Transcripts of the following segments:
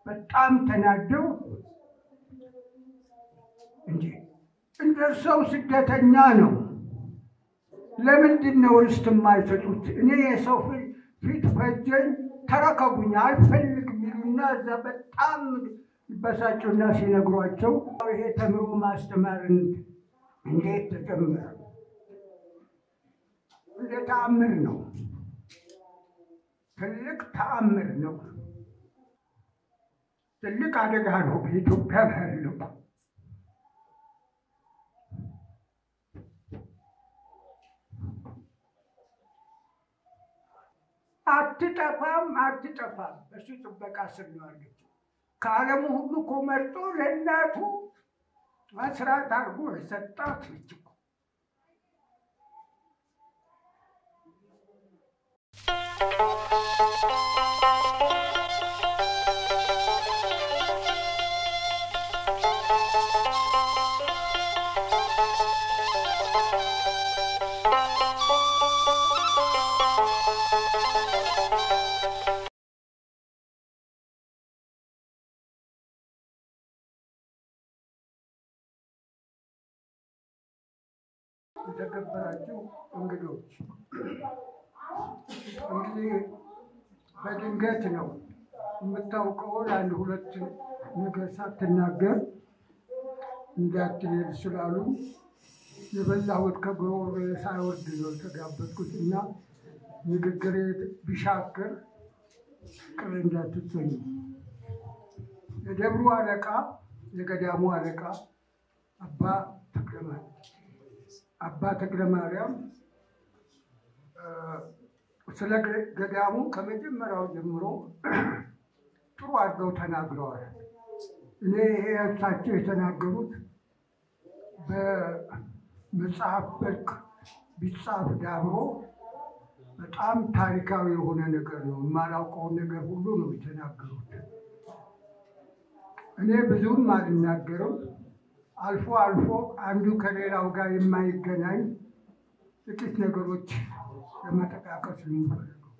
በጣም ተናደው እንጂ እንደ ሰው ስደተኛ ነው። ለምንድን ነው ርስት የማይሰጡት? እኔ የሰው ፊት ፈጀኝ ተረከቡኝ አልፈልግም ይሉና እዛ በጣም ይበሳጩና ሲነግሯቸው ይሄ ተምሮ ማስተማር እንዴት ተጀመረ? እንደ ተአምር ነው። ትልቅ ተአምር ነው። ትልቅ አደጋ ነው በኢትዮጵያ ያለው። አትጠፋም አትጠፋም። በሱ ጥበቃ ስር ነው ያለችው። ከዓለሙ ሁሉ እኮ መርጦ ለእናቱ መስራት አድርጎ የሰጣት ልጅ እኮ የተከበራችሁ እንግዶች እንግዲህ በድንገት ነው የምታውቀውን አንድ ሁለት ነገር ሳትናገር እንዳትሄድ ስላሉ የበላሁት ከጉሮሮዬ ሳይወርድ ነው የተጋበዝኩት እና ንግግሬ ቢሻክር ቅር እንዳትሰኙ። የደብሩ አለቃ የገዳሙ አለቃ አባ ተክለማርያም አባ ተክለ ማርያም ስለ ገዳሙ ከመጀመሪያው ጀምሮ ጥሩ አድርገው ተናግረዋል። እኔ ይሄ እሳቸው የተናገሩት በመጽሐፍ መልክ ቢጻፍ ዳብሮ በጣም ታሪካዊ የሆነ ነገር ነው። የማላውቀውን ነገር ሁሉ ነው የተናገሩት። እኔ ብዙም አልናገርም። አልፎ አልፎ አንዱ ከሌላው ጋር የማይገናኝ ጥቂት ነገሮች ለመጠቃቀስ የምፈልገው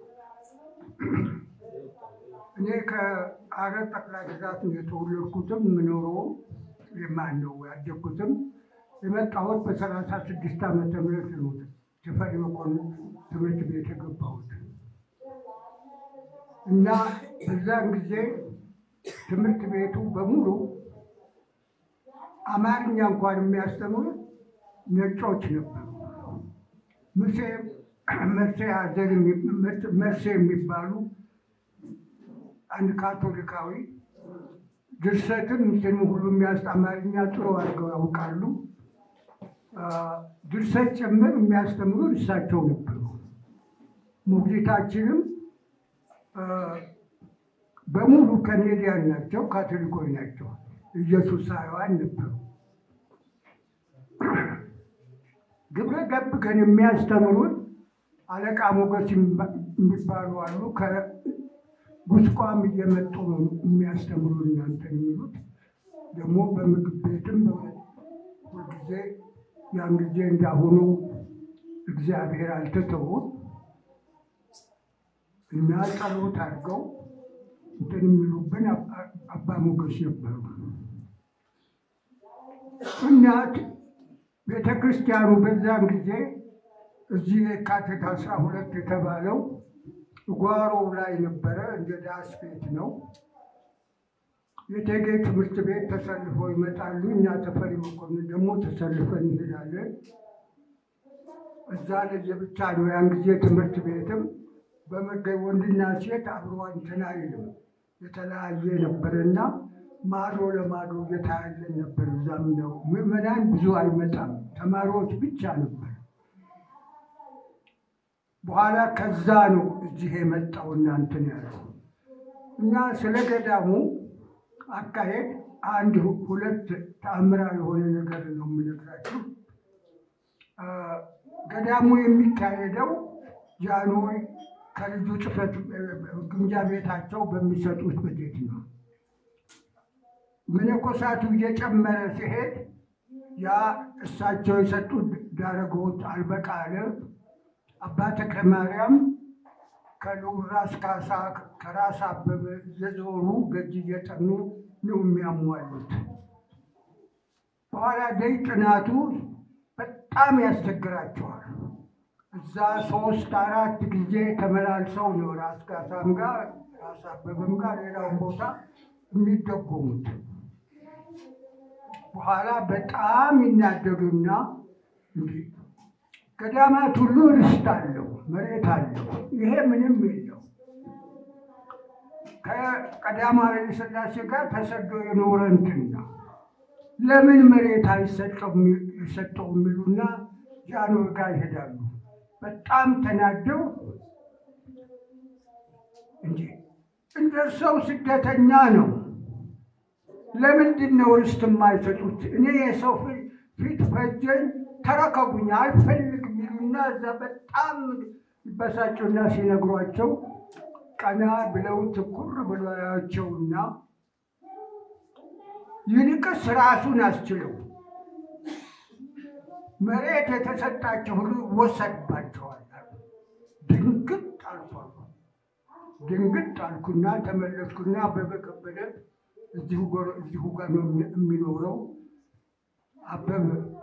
እኔ ከሐረር ጠቅላይ ግዛት ነው የተወለድኩትም የምኖረውም የማን ነው ያደግኩትም የመጣሁት በሰላሳ ስድስት ዓመተ ምህረት ነው ተፈሪ መኮንን ትምህርት ቤት የገባሁት እና በዛን ጊዜ ትምህርት ቤቱ በሙሉ አማርኛ እንኳን የሚያስተምሩ ነጮች ነበሩ። መርሴ ሀዘር መርሴ የሚባሉ አንድ ካቶሊካዊ ድርሰትም እንትን ሁሉ የሚያስ አማርኛ ጥሩ አድርገው ያውቃሉ። ድርሰት ጭምር የሚያስተምሩ እሳቸው ነበሩ። ሞግዚታችንም በሙሉ ከኔዲያን ናቸው፣ ካቶሊኮች ናቸው። ኢየሱሳውያን ነበሩ። ግብረ ገብ ግን የሚያስተምሩት አለቃ ሞገስ የሚባሉ አሉ። ከጉስቋም እየመጡ ነው የሚያስተምሩ እናንተ የሚሉት ደግሞ በምግብ ቤትም ሁልጊዜ ያን ጊዜ እንዳሁኑ እግዚአብሔር አልተተውም እና ጸሎት አድርገው እንትን የሚሉብን አባ ሞገስ ነበሩ። እናት ቤተ ክርስቲያኑ በዛን ጊዜ እዚህ የካቲት አስራ ሁለት የተባለው ጓሮው ላይ ነበረ። እንደ ዳስ ቤት ነው። የቴጌ ትምህርት ቤት ተሰልፈው ይመጣሉ። እኛ ተፈሪ መኮንን ደግሞ ተሰልፈን እንሄዳለን። እዛ ለየብቻ ነው ያን ጊዜ ትምህርት ቤትም በመገኝ ወንድና ሴት አብሮ እንትን አይልም የተለያየ ነበርና ማዶ ለማዶ እየተያየን ነበር። እዛም ነው ምዕመናን ብዙ አይመጣም፣ ተማሪዎች ብቻ ነበር። በኋላ ከዛ ነው እዚህ የመጣው እናንትን ያለው እና ስለ ገዳሙ አካሄድ አንድ ሁለት ተአምራዊ የሆነ ነገር ነው የምነግራችሁ። ገዳሙ የሚካሄደው ጃንሆይ ከልጁ ጽሕፈት ግምጃ ቤታቸው በሚሰጡት በጀት ነው። መነኮሳቱ እየጨመረ ሲሄድ ያ እሳቸው የሰጡት ዳረጎት አልበቃ አለ። አባ ተክለ ማርያም ከልዑል ራስ ካሳ ከራስ አበበ እየዞሩ ገጅ እየጠኑ ነው የሚያሟሉት። በኋላ ደይ ጥናቱ በጣም ያስቸግራቸዋል። እዛ ሶስት አራት ጊዜ ተመላልሰው ነው ራስ ካሳም ጋር ራስ አበበም ጋር ሌላውን ቦታ የሚደጎሙት። በኋላ በጣም ይናደዱና እንዲህ ገዳማት ሁሉ ርስት አለው፣ መሬት አለው፣ ይሄ ምንም የለው። ከቀዳማዊ ኃይለ ሥላሴ ጋር ተሰዶ የኖረ እንትን ነው። ለምን መሬት አይሰጠው ይሰጠው የሚሉና ጃንሆይ ጋር ይሄዳሉ። በጣም ተናደው እንጂ እንደ ሰው ስደተኛ ነው። ለምንድን ነው ርስት የማይሰጡት? እኔ የሰው ፊት ፈጀኝ ተረከቡኝ አልፈልግም ይሉና እዛ በጣም ይበሳጩና ሲነግሯቸው ቀና ብለው ትኩር ብለው ያቸውና ይልቅስ ራሱን አስችለው መሬት የተሰጣቸው ሁሉ ይወሰድባቸዋል። ድንግጥ አልኳሉ። ድንግጥ አልኩና ተመለስኩና አበበ ከበደ እዚሁ ጋር ነው የሚኖረው። አበበ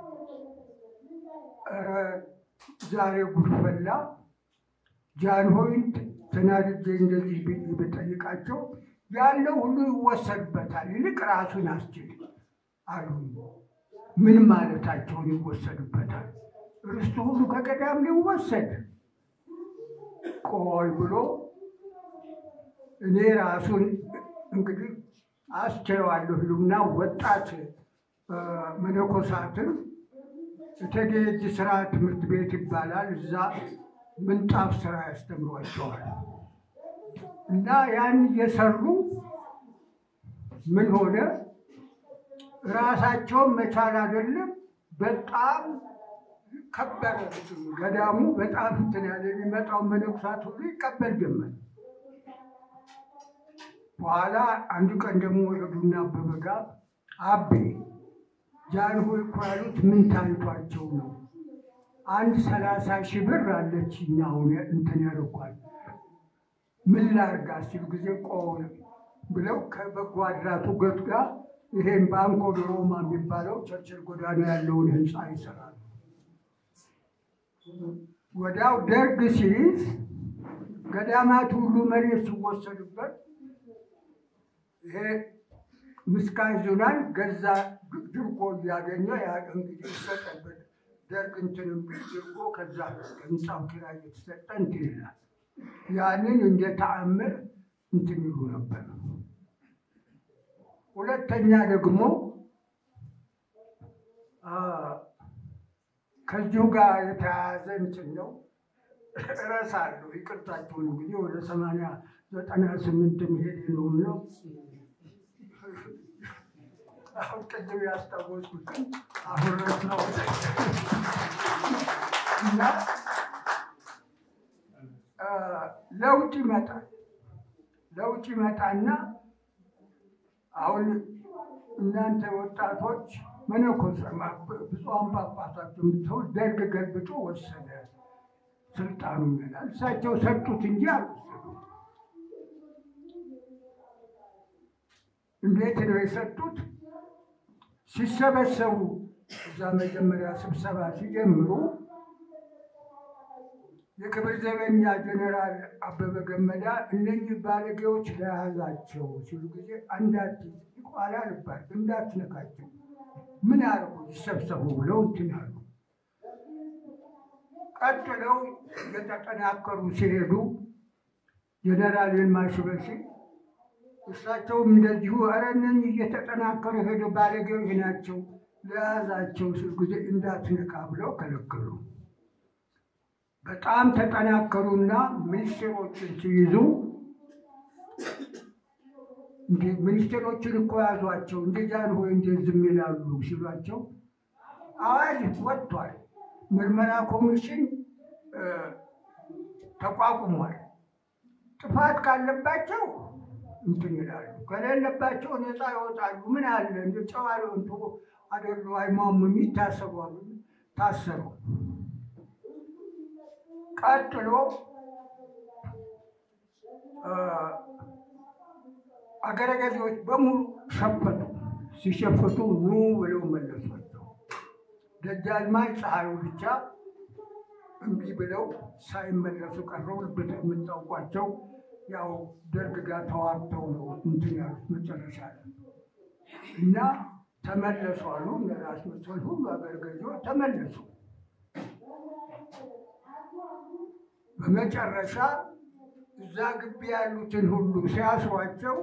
ኧረ ዛሬ ጉድ ፈላ። ጃንሆይን ተናድጄ እንደዚህ ብጠይቃቸው ያለው ሁሉ ይወሰድበታል፣ ይልቅ ራሱን አስችል አሉ። ምን ማለታቸውን ይወሰድበታል? ርስቱ ሁሉ ከገዳም ሊወሰድ? ቆይ ብሎ እኔ ራሱን እንግዲህ አስችለዋለሁ ይሉና ወጣት መነኮሳትን እቴጌ የእጅ ስራ ትምህርት ቤት ይባላል። እዛ ምንጣፍ ስራ ያስተምሯቸዋል። እና ያን እየሰሩ ምን ሆነ ራሳቸውን መቻል አይደለም፣ በጣም ከበረ። ገዳሙ በጣም እንትን ያለ የሚመጣው መነኩሳት ሁሉ ይቀበል ጀመር። በኋላ አንዱ ቀን ደግሞ ሄዱና አበበ ጋር አቤ ጃንሆይ እኮ ያሉት ምን ታይቷቸው ነው? አንድ ሰላሳ ሺህ ብር አለች እኛ አሁን እንትን ያደርጓል ምን ላርጋ ሲሉ ጊዜ ቆይ ብለው ከበጎ አድራቱ ገት ጋር ይሄን ባንኮ ዲ ሮማ የሚባለው ቸርችል ጎዳና ያለውን ህንፃ ይሰራሉ። ወዲያው ደርግ ሲይዝ ገዳማት ሁሉ መሬት ሲወሰዱበት ይሄ ምስካን ዙናን ገዛ ድርጎ እያገኘ እንግዲህ ይሰጠበት ደርግ እንትንም ድርጎ ከዛ ህንፃው ኪራይ የተሰጠ እንትን ይላል። ያንን እንደ ተአምር እንትን ይሉ ነበር። ሁለተኛ ደግሞ ከዚሁ ጋር የተያያዘ እንትን ነው። እረሳለሁ፣ ይቅርታችሁን እንግዲህ ወደ ሰማንያ ዘጠና ስምንት መሄድ ነው ነው አሁን ቅድም ያስታወስኩትን አሁን ረሳሁ እና ለውጥ ይመጣል። ለውጥ ይመጣና አሁን እናንተ ወጣቶች መነኮስ ብፁዓን ጳጳሳት የምትሆን ደርግ ገልብጦ ወሰደ ስልጣኑ ይላል። እሳቸው ሰጡት እንጂ አልወሰዱም። እንዴት ነው የሰጡት? ሲሰበሰቡ እዛ መጀመሪያ ስብሰባ ሲጀምሩ የክብር ዘበኛ ጀኔራል አበበ ገመዳ እነኚህ ባለጌዎች ለያዛቸው ሲሉ ጊዜ አንዳት ኋላ ልባል እንዳትነካቸው ምን አርጉ ይሰብሰቡ ብለው እንትን አሉ። ቀጥለው እየተጠናከሩ ሲሄዱ ጀኔራል ይልማ ሽበሺ እሳቸውም እንደዚሁ ኧረ እነኚህ እየተጠናከሩ ሄዱ ባለጌዎች ናቸው ለያዛቸው ሲሉ ጊዜ እንዳትነካ ብለው ከለከሉ። በጣም ተጠናከሩና ሚኒስቴሮችን ሲይዙ ሚኒስቴሮችን እኮ ያዟቸው እንደ ጃንሆይ እንዴት ዝም ይላሉ ሲሏቸው አዋጅ ወጥቷል። ምርመራ ኮሚሽን ተቋቁሟል። ጥፋት ካለባቸው እንትን ይላሉ፣ ከሌለባቸው ነፃ ይወጣሉ። ምን አለ እንደ ጨዋ እንቶ አደሉ አይሟሙም፣ ይታሰሩ አሉ። ታሰሩ። ቀጥሎ አገረ ገዢዎች በሙሉ ሸፈቱ። ሲሸፍቱ ኑ ብለው መለሷቸው። ደጃዝማች ፀሐዩ ብቻ እምቢ ብለው ሳይመለሱ ቀረው። የምታውቋቸው ያው ደርግ ጋር ተዋግተው ነው እንትን ያሉት መጨረሻ ላይ እና ተመለሱ አሉ። እነ ራስ መሰል ሁሉ አገረ ገዢዎች ተመለሱ። በመጨረሻ እዛ ግቢ ያሉትን ሁሉ ሲያስሯቸው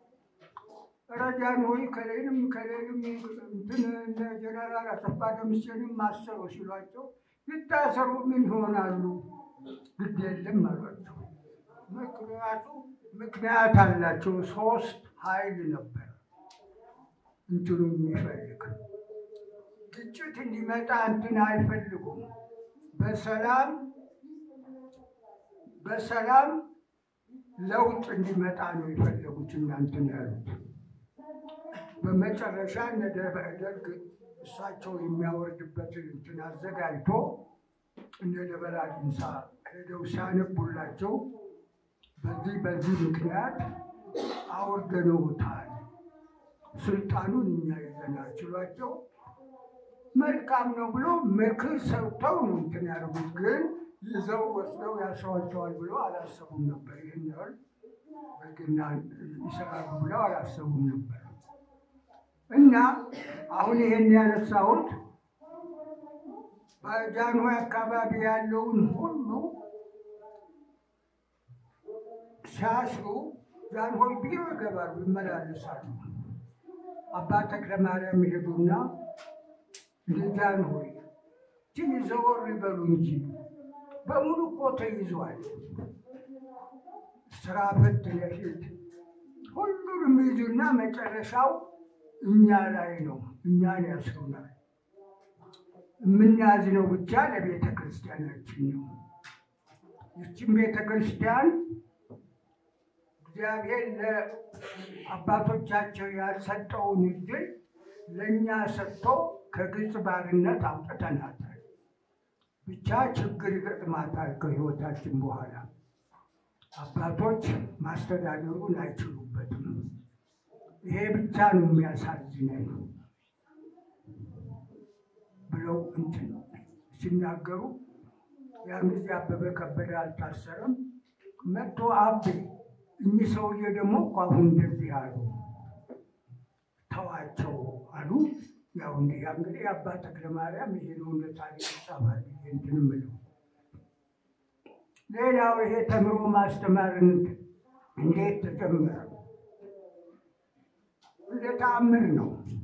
ረጃን ሆይ ከሌንም ከሌንም እንትን እነ ጀነራል አሰፋ ደምሴንም ማሰሩ ሲሏቸው ይታሰሩ ምን ይሆናሉ? ግድ የለም አሏቸው። ምክንያቱ ምክንያት አላቸው። ሶስት ኃይል ነበር እንትኑ የሚፈልግ ግጭት እንዲመጣ እንትን አይፈልጉም። በሰላም በሰላም ለውጥ እንዲመጣ ነው የፈለጉት እናንትን ያሉት። በመጨረሻ እነ ደርግ እሳቸው የሚያወርድበትን እንትን አዘጋጅቶ እነ ደበላ ዲንሳ ሄደው ሲያነቡላቸው በዚህ በዚህ ምክንያት አውርደነውታል፣ ስልጣኑን እኛ ይዘናል ሲሏቸው መልካም ነው ብሎ ምክር ሰጥተው ነው እንትን ያደርጉት። ግን ይዘው ወስደው ያስሯቸዋል ብሎ አላሰቡም ነበር። ይህን ያህል ብልግና ይሰራሉ ብለው አላሰቡም ነበር። እና አሁን ይሄን ያነሳሁት በጃንሆይ አካባቢ ያለውን ሁሉ ሲያስሩ ጃንሆይ ቢሮ ይገባሉ፣ ይመላለሳሉ። አባ ተክለ ማርያም ይሄዱና እንደ ጃንሆይ ትንሽ ዘወር ይበሉ እንጂ በሙሉ እኮ ተይዟል። ስራ ፈት ለፊት ሁሉንም ይዙና መጨረሻው እኛ ላይ ነው። እኛን ያስሩናል። የምናዝነው ብቻ ለቤተ ክርስቲያናችን ነው። ይችን ቤተ ክርስቲያን እግዚአብሔር ለአባቶቻቸው ያልሰጠውን እድል ለእኛ ሰጥቶ ከግብፅ ባርነት አውጥተናታል። ብቻ ችግር ይገጥማታል ከህይወታችን በኋላ አባቶች ማስተዳደሩን አይችሉበትም። ይሄ ብቻ ነው የሚያሳዝነን ብለው እንትን ሲናገሩ ያን ጊዜ አበበ ከበደ አልታሰረም። መጥቶ አቤ እኚህ ሰውዬ ደግሞ እኮ አሁን እንደዚህ አሉ፣ ተዋቸው አሉ። ያው እንዲህ እንግዲህ አባ ተክለ ማርያም ይሄ ነው እንደ ታሪክ ይጻፋል እንትን ምለው ሌላው ይሄ ተምሮ ማስተማር እንዴት ተጀመረ? እንደ ተአምር ነው።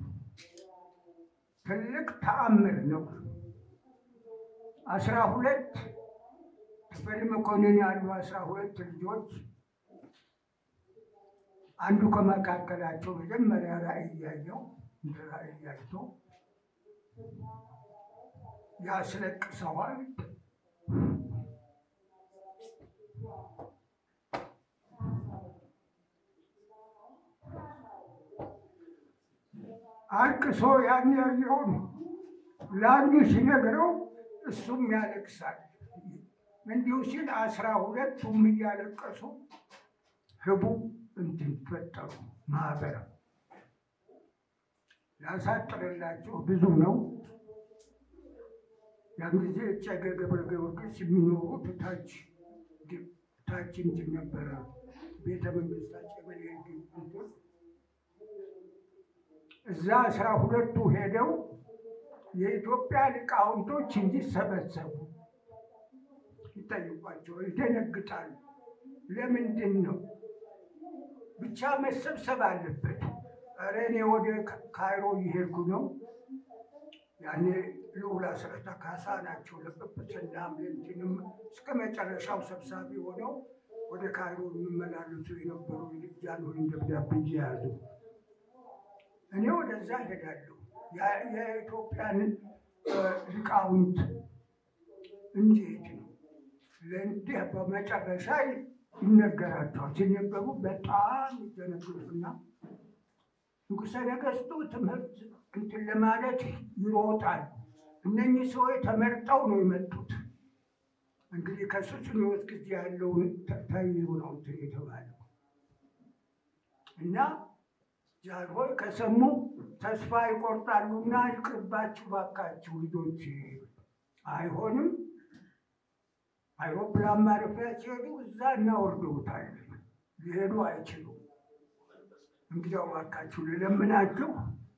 ትልቅ ተአምር ነው። አስራ ሁለት ተፈሪ መኮንን ያሉ አስራ ሁለት ልጆች አንዱ ከመካከላቸው መጀመሪያ ራእይ እያየው እንደ ራእይ እያይቶ ያስለቅሰዋል። አልቅሶ ያን ያየውን ለአንዱ ሲነግረው እሱም ያለቅሳል። እንዲሁ ሲል አስራ ሁለቱም እያለቀሱ ህቡ እንትን ፈጠሩ ማህበረ ላሳጥርላችሁ ብዙ ነው። ያን ጊዜ እጨገ ገብረ ጊዮርጊስ የሚኖሩት ታች ታች እንትን ነበረ ቤተ መንግስታቸው እንትን እዛ አስራ ሁለቱ ሄደው የኢትዮጵያ ሊቃውንቶች እንዲሰበሰቡ ይጠይቋቸው፣ ይደነግጣሉ። ለምንድን ነው ብቻ መሰብሰብ አለበት? ኧረ እኔ ወደ ካይሮ እየሄድኩ ነው። ያኔ ልዑል አስረታ ካሳ ናቸው ለጵጵስና እንትንም እስከ መጨረሻው ሰብሳቢ ሆነው ወደ ካይሮ የሚመላለሱ የነበሩ ጃንሆይን ደብዳቤ እየያዙ እኔ ወደዛ ሄዳለሁ። የኢትዮጵያን ሊቃውንት እንዴት ነው ለእንዲህ በመጨረሻ ይነገራቸዋል። ሲነገሩ በጣም ይደነግጡና ንጉሠ ነገሥቱ ትምህርት እንትን ለማለት ይሮጣል። እነኚህ ሰዎች ተመርጠው ነው የመጡት። እንግዲህ ከሱስንዮስ ጊዜ ያለውን ተይዞ ነው እንትን የተባለው እና ጃንሆይ ከሰሙ ተስፋ ይቆርጣሉና ይቅርባችሁ ባካችሁ ልጆች፣ አይሆንም። አይሮፕላን ማረፊያ ሲሄዱ እዛ እናወርደውታለን፣ ሊሄዱ አይችሉም። እንግዲያው ባካችሁ ልለምናችሁ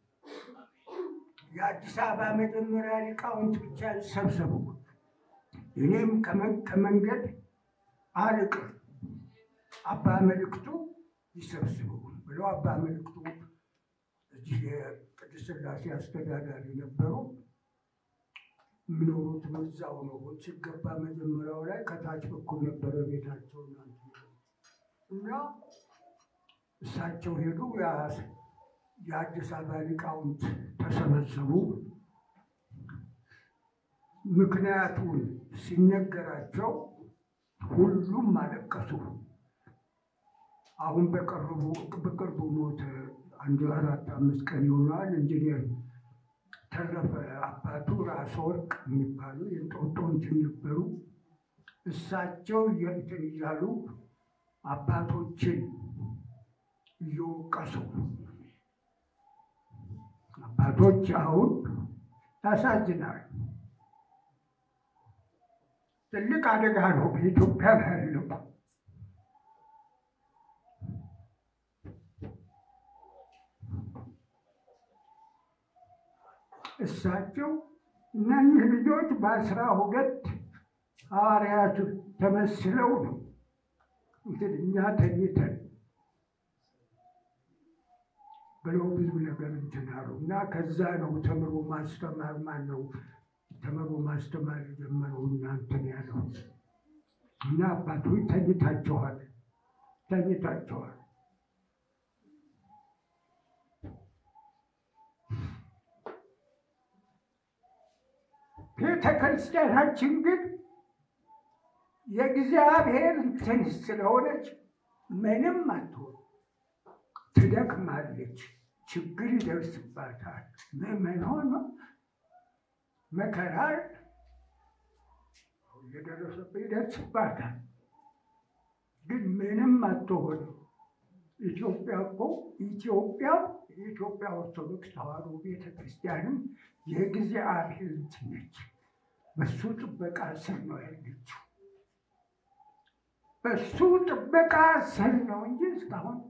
የአዲስ አበባ መጀመሪያ ሊቃውንት ብቻ ይሰብሰቡ፣ እኔም ከመንገድ አልቅር፣ አባ መልእክቱ ይሰብስቡ ብለው አባ መልእክቱ እዚህ የቅድስት ሥላሴ አስተዳዳሪ ነበሩ። የሚኖሩት በዛው ነው። ሲገባ መጀመሪያው ላይ ከታች በኩል ነበረ ቤታቸው እና እሳቸው ሄዱ። የአዲስ አበባ ሊቃውንት ተሰበሰቡ። ምክንያቱን ሲነገራቸው ሁሉም አለቀሱ። አሁን በቅርቡ በቅርቡ ሞት አንድ አራት አምስት ቀን ይሆናል። ኢንጂነር ተረፈ አባቱ ራስ ወርቅ የሚባሉ የእንጦጦ እንትን ነበሩ። እሳቸው እንትን እያሉ አባቶችን እየወቀሱ አባቶች አሁን ያሳዝናል። ትልቅ አደጋ ነው በኢትዮጵያ ላይ ያለው። እሳቸው እነዚህ ልጆች በአስራ ሁለት ሐዋርያቱ ተመስለው ነው እንትን እኛ ተኝተን ብለው ብዙ ነገር እንትን አሉ እና ከዛ ነው ተምሮ ማስተማር ማን ነው ተምሮ ማስተማር የጀመረው እና እንትን ያለው እና አባቶች ተኝታችኋል ተኝታችኋል። ቤተ ክርስቲያናችን ግን የእግዚአብሔር እንትን ስለሆነች ምንም አትሆን፣ ትደክማለች፣ ችግር ይደርስባታል። ምዕመናን መከራ እየደረሰበት ይደርስባታል፣ ግን ምንም አትሆንም። ኢትዮጵያ እኮ ኢትዮጵያ የኢትዮጵያ ኦርቶዶክስ ተዋሕዶ ቤተ ክርስቲያንም የእግዚአብሔር እንትን ነች። በሱ ጥበቃ ስር ነው ያለችው። በሱ ጥበቃ ስር ነው እንጂ እስካሁን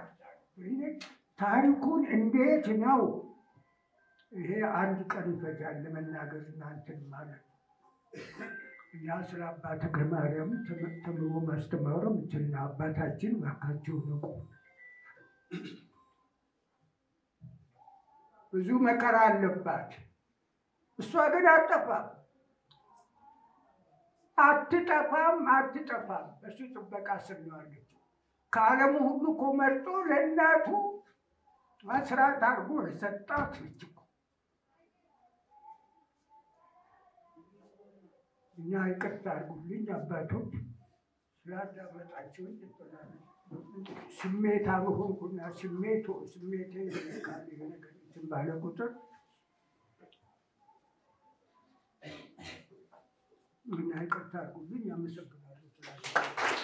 ታሪኩን እንዴት ነው ይሄ አንድ ቀን ይፈጃል ለመናገር እናንትን ማለት እና ስለ አባ ተክለ ማርያም ተምሮ ማስተማሩም እንትና አባታችን ባካቸው ንቁ። ብዙ መከራ አለባት። እሷ ግን አትጠፋም አትጠፋም አትጠፋም። በሱ ጥበቃ ስር ነው ያለችው። ከዓለሙ ሁሉ እኮ መርጦ ለእናቱ መስራት አድርጎ የሰጣት ልጅ እኮ እኛ ይቅርታ አድርጉልኝ አባቶች ስላዳመጣችሁኝ። ስሜት አልሆንኩና ስሜቱ ስሜቴ ካለ ነገር እንትን ባለ ቁጥር እና ይቅርታ አድርጉልኝ። አመሰግናለሁ።